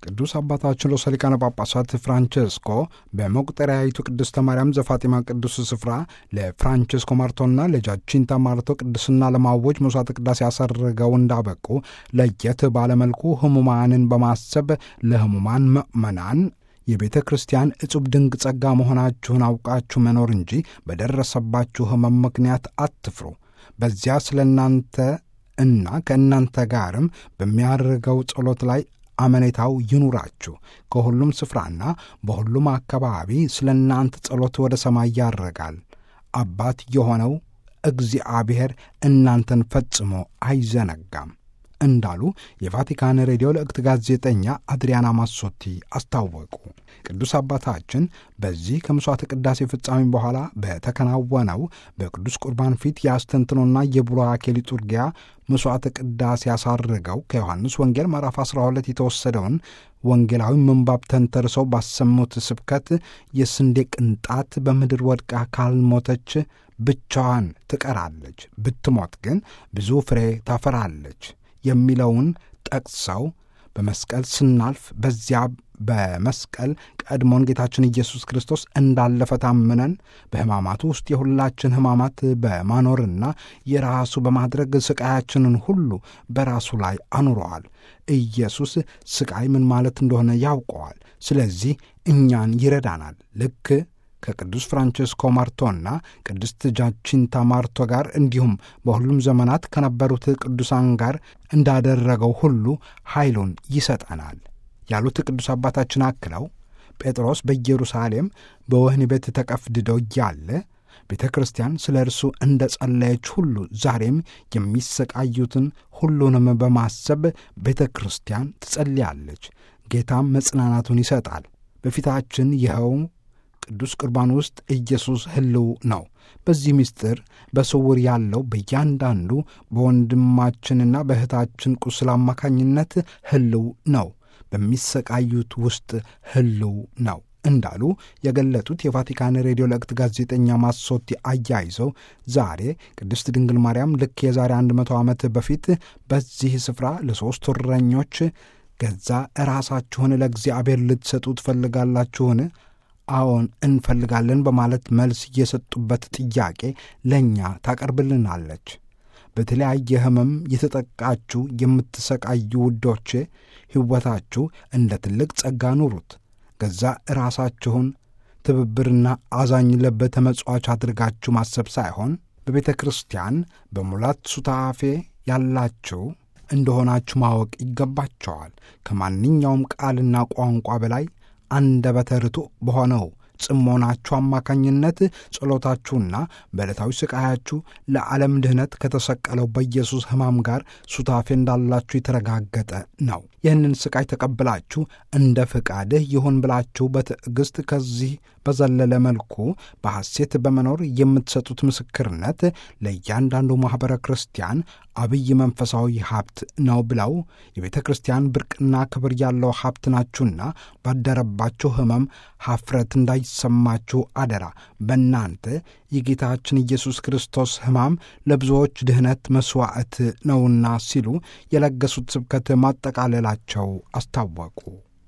ቅዱስ አባታችን ርዕሰ ሊቃነ ጳጳሳት ፍራንቸስኮ በመቁጠሪያዊቱ ቅድስተ ማርያም ዘፋጢማ ቅዱስ ስፍራ ለፍራንቸስኮ ማርቶና ለጃቺንታ ማርቶ ቅድስና ለማወጅ መስዋዕተ ቅዳሴ ያሰርገው እንዳበቁ ለየት ባለመልኩ ህሙማንን በማሰብ ለህሙማን ምእመናን የቤተ ክርስቲያን እጹብ ድንቅ ጸጋ መሆናችሁን አውቃችሁ መኖር እንጂ በደረሰባችሁ ህመም ምክንያት አትፍሩ። በዚያ ስለ እናንተ እና ከእናንተ ጋርም በሚያደርገው ጸሎት ላይ አመኔታው ይኑራችሁ። ከሁሉም ስፍራና በሁሉም አካባቢ ስለ እናንተ ጸሎት ወደ ሰማይ ያረጋል። አባት የሆነው እግዚአብሔር እናንተን ፈጽሞ አይዘነጋም እንዳሉ የቫቲካን ሬዲዮ ለእክት ጋዜጠኛ አድሪያና ማሶቲ አስታወቁ። ቅዱስ አባታችን በዚህ ከምሥዋዕተ ቅዳሴ ፍጻሜ በኋላ በተከናወነው በቅዱስ ቁርባን ፊት የአስተንትኖና የቡራኬ ሊጡርጊያ መሥዋዕተ ቅዳሴ ያሳርገው ከዮሐንስ ወንጌል ምዕራፍ 12 የተወሰደውን ወንጌላዊ ምንባብ ተንተርሰው ባሰሙት ስብከት የስንዴ ቅንጣት በምድር ወድቃ ካልሞተች ብቻዋን ትቀራለች፣ ብትሞት ግን ብዙ ፍሬ ታፈራለች የሚለውን ጠቅሰው በመስቀል ስናልፍ በዚያ በመስቀል ቀድሞን ጌታችን ኢየሱስ ክርስቶስ እንዳለፈ ታምነን በሕማማቱ ውስጥ የሁላችን ሕማማት በማኖርና የራሱ በማድረግ ስቃያችንን ሁሉ በራሱ ላይ አኑረዋል። ኢየሱስ ስቃይ ምን ማለት እንደሆነ ያውቀዋል። ስለዚህ እኛን ይረዳናል። ልክ ከቅዱስ ፍራንቸስኮ ማርቶና ቅድስት ጃቺንታ ማርቶ ጋር እንዲሁም በሁሉም ዘመናት ከነበሩት ቅዱሳን ጋር እንዳደረገው ሁሉ ኃይሉን ይሰጠናል ያሉት ቅዱስ አባታችን አክለው ጴጥሮስ በኢየሩሳሌም በወህኒ ቤት ተቀፍድደው እያለ ቤተ ክርስቲያን ስለ እርሱ እንደ ጸለየች ሁሉ ዛሬም የሚሰቃዩትን ሁሉንም በማሰብ ቤተ ክርስቲያን ትጸልያለች። ጌታም መጽናናቱን ይሰጣል። በፊታችን ይኸው ቅዱስ ቁርባን ውስጥ ኢየሱስ ሕልው ነው። በዚህ ምስጢር በስውር ያለው በእያንዳንዱ በወንድማችንና በእህታችን ቁስል አማካኝነት ሕልው ነው። በሚሰቃዩት ውስጥ ሕልው ነው እንዳሉ የገለጡት የቫቲካን ሬዲዮ ለእክት ጋዜጠኛ ማሶቲ አያይዘው ዛሬ ቅድስት ድንግል ማርያም ልክ የዛሬ አንድ መቶ ዓመት በፊት በዚህ ስፍራ ለሦስት እረኞች ገዛ ራሳችሁን ለእግዚአብሔር ልትሰጡ ትፈልጋላችሁን? አዎን እንፈልጋለን በማለት መልስ የሰጡበት ጥያቄ ለእኛ ታቀርብልናለች። በተለያየ ሕመም የተጠቃችሁ የምትሰቃዩ ውዶቼ ሕይወታችሁ እንደ ትልቅ ጸጋ ኑሩት። ገዛ ራሳችሁን ትብብርና አዛኝ ልብ ተመጽዋች አድርጋችሁ ማሰብ ሳይሆን በቤተ ክርስቲያን በሙላት ሱታፌ ያላችሁ እንደሆናችሁ ማወቅ ይገባቸዋል። ከማንኛውም ቃልና ቋንቋ በላይ አንደበተ ርቱዕ በሆነው ጽሞናችሁ አማካኝነት ጸሎታችሁና በዕለታዊ ስቃያችሁ ለዓለም ድኅነት ከተሰቀለው በኢየሱስ ሕማም ጋር ሱታፌ እንዳላችሁ የተረጋገጠ ነው። ይህንን ስቃይ ተቀብላችሁ እንደ ፍቃድህ ይሁን ብላችሁ በትዕግሥት ከዚህ በዘለለ መልኩ በሐሴት በመኖር የምትሰጡት ምስክርነት ለእያንዳንዱ ማኅበረ ክርስቲያን አብይ መንፈሳዊ ሀብት ነው ብለው የቤተ ክርስቲያን ብርቅና ክብር ያለው ሀብት ናችሁና ባደረባችሁ ሕመም ሐፍረት እንዳይሰማችሁ አደራ። በእናንተ የጌታችን ኢየሱስ ክርስቶስ ሕማም ለብዙዎች ድኅነት መሥዋዕት ነውና ሲሉ የለገሱት ስብከት ማጠቃለላቸው አስታወቁ።